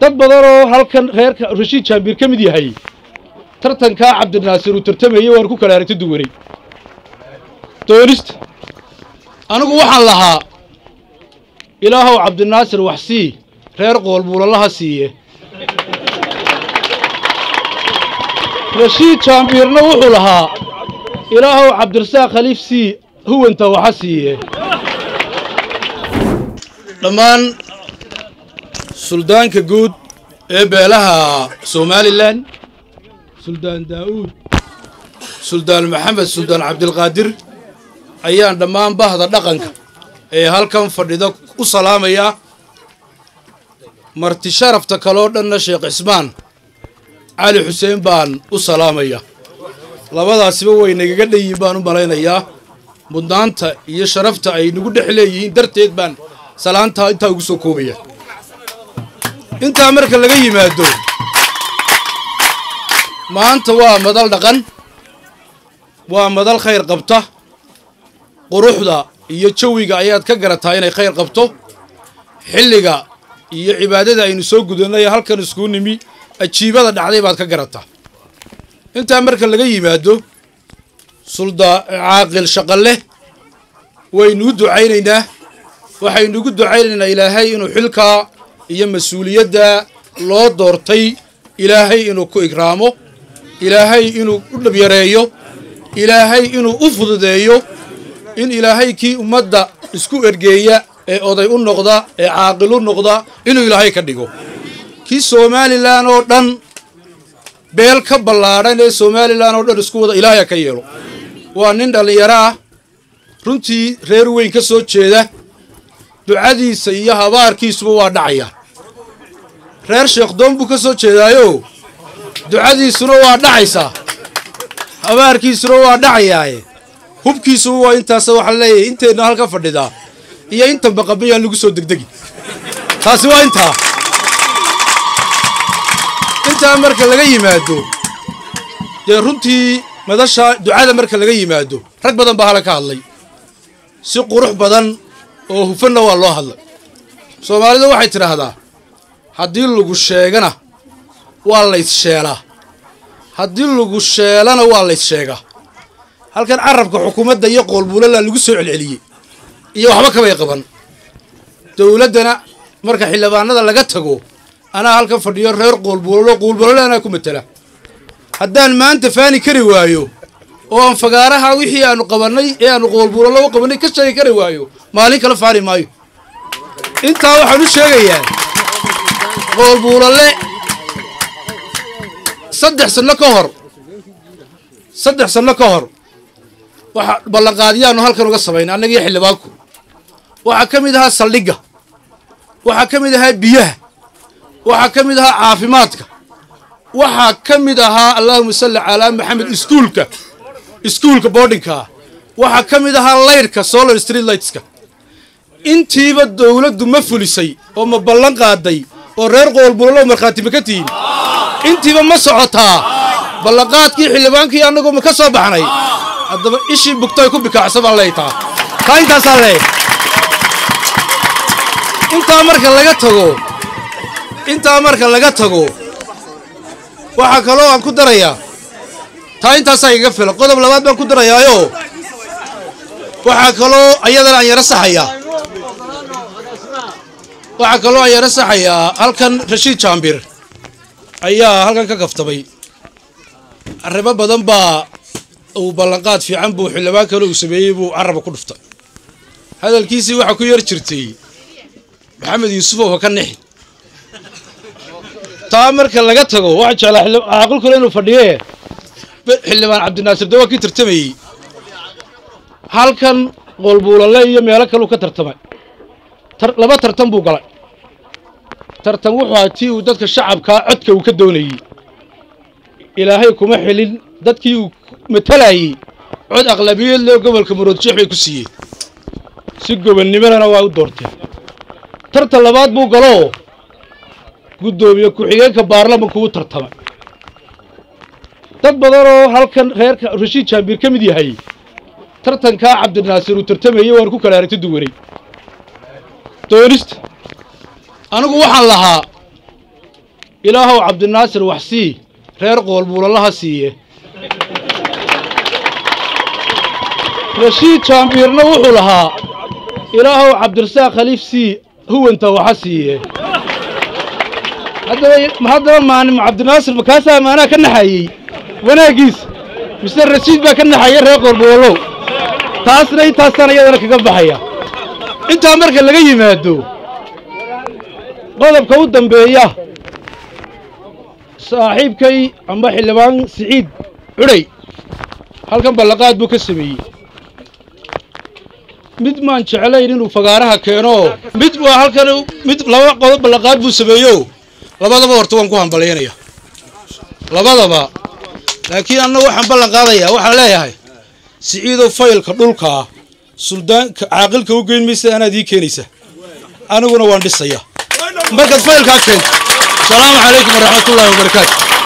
dad badan oo halkan reerka rashiid jaambiir ka mid yahay tartankaa cabdinaasir uu tartamayey waan ku kala aragti duwanay doonista anigu waxaan lahaa ilaahow cabdinaasir wax sii reer qoolbuulalaha siiye rashiid jaambiirna wuxuu lahaa ilaahow cabdirasaaq khaliif sii huwanta waxa siiye dhammaan suldaanka guud ee beelaha somalilan suldaan daa'uud suldaan maxamed suldaan cabdilqaadir ayaan dhammaan bahda dhaqanka ee halkan fadhida u salaamayaa marti sharafta kaloo dhanna sheekh cismaan cali xuseen baan u salaamaya labadaasiba way nagaga dhanyihin baan u malaynayaa mudnaanta iyo sharafta ay nagu dhex leeyihiin darteed baan salaantaa intaa ugu soo koobaya intaa marka laga yimaado maanta waa madal dhaqan waa madal khayr qabta quruxda iyo jawiga ayaad ka garataa inay khayr qabto xilliga iyo cibaadada aynu soo gudannay halkan iskuu nimi ajiibada dhacday baad ka garataa intaa marka laga yimaado sulda caaqil shaqaleh waynuu ducaynaynaa waxaynuugu ducaynaynaa ilaahay inuu xilkaa iyo mas-uuliyadda loo doortay ilaahay inuu ku igraamo ilaahay inuu u dhabyareeyo ilaahay inuu u fududeeyo in ilaahay kii ummadda isku ergeeya ee oday u noqda ee caaqil u noqda inuu ilaahay ka dhigo kii somalilan oo dhan beel ka ballaadhan ee somalilan oo dhan isku wada ilaahay ha ka yeelo waa nin dhallinyaro ah runtii reer weyn ka soo jeeda ducadiisa iyo habaarkiisuba waa dhacaya reer sheekhdoon buu ka soo jeedaayo ducadiisuna waa dhacaysaa habaarkiisuna waa dhacayaaye hubkiisuba waa intaasa waxaa leeyahay inteenna halka fadhidaa iyo intan baqabayaan lagu soo degdegi taasi waa intaa intaa marka laga yimaado dee runtii madasha ducada marka laga yimaado rag badan baa hala ka hadlay si qurux badan oo hufanna waa loo hadlay soomaalidu waxay tidhaahdaa haddii lagu sheegana waa layssheelaa haddii lagu sheelana waa layssheegaa halkan carabka xukuumadda iyo qoolbuulala lagu soo celceliyey iyo waxba kabay qaban dowladdana marka xildhibaanada laga tago anaa halkan fadhiyo reer qoolbuulalo qoolbuulalo anaa ku matela haddaan maanta faani kari waayo oo aan fagaaraha wixii aanu qabannay ee aanu qoolbuulalo u qabannay ka sheegi kari waayo maalin kale faani maayo intaa waxaan u sheegayaa qoolbuulale saddex sanno ka hor saddex sanno ka hor waxa ballanqaadiyaanu halkan uga samaynay annagiyo xildhibaanku waxaa ka mid ahaa saldhigga waxaa ka mid ahaa biyaha waxaa ka mid ahaa caafimaadka waxaa ka mid ahaa allaahuma salli calaa maxamed iskuulka iskuulka boardingkaa waxaa ka mid ahaa laydhka solar street lightska intiiba dowladdu ma fulisay oo ma ballan qaaday oo reer qoolbulalo markhaati ma ka tihin intiiba ma socotaa ballanqaadkii xildhibaankii annagoo ma ka soo baxnay haddaba ishii bugtay ku bikaacsa baan leeytaa taa intaasaa leey intaa marka laga tago intaa marka laga tago waxaa kaloo aan ku darayaa taa intaasaa igaga filan qodob labaad baan ku darayaayo waxaa kaloo ayadana aan yaro saxayaa waxaa kaloo aan yaro saxayaa halkan rashiid jaambir ayaa halkan ka kaftamay arrimo badan baa uu ballanqaad fiican buu xildhibaan kale uu sameeyey buu caraba ku dhuftay hadalkiisii waxaa ku yar jirtay maxamed yuusufow ha ka nixi taa marka laga tago waxaa jeclaa caaqilkule inuu fadhiye xildhibaan cabdinaasir de waa kii tartamayey halkan qoolbuulale iyo meelo kaleu ka tartamay laba tartan buu galay tartan wuxuu ahaa tii uu dadka shacabkaa codka uu ka doonayey ilaahay kuma xilin dadkii uu matalayey cod aqlabiyad leo gobolka muroodjeex bay ku siiyeen si gobonnimadana waa u doorteen tartan labaad buu galoo guddoomiye ku-xigeenka baarlamanku u tartamay dad badan oo halkan reerka rashiid jaambiir ka mid yahay tartankaa cabdinaasir uu tartamayey waan ku kala aragti duwanay doonista anigu waxaan lahaa ilaahow cabdinaasir wax sii reer qoolbuulalaha siiye rashiid jaambiirna wuxuu lahaa ilaahow cabdirasaaq khaliif sii huwanta waxa siiye haddaba haddaba maanim cabdinaasir makaasaa maanaa ka naxayey wanaaggiisa mise rashiid baa ka naxaya reer qoolbuulalow taasna intaasaan iyadana kaga baxaya intaa marka laga yimaado qodobka u dambeeya saaxiibkay amba xildhibaan siciid cudhay halkan ballaqaad buu ka sameeyey mid maan jeclayn inuu fagaaraha keeno mid waa halkan mid laba qodob ballaqaad buu sameeyo labadaba horta waan ku hambalyaynaya labadaba laakiin annagu waxaan ballan qaadayaa waxaan leeyahay siciidow faylka dhulkaa suldaanka caaqilka u geyn maysa anaad ii keenaysa aniguna waan dhisaya markaad faylkaa keento asalaamu calaykum waraxmatullaahi wabarakaatu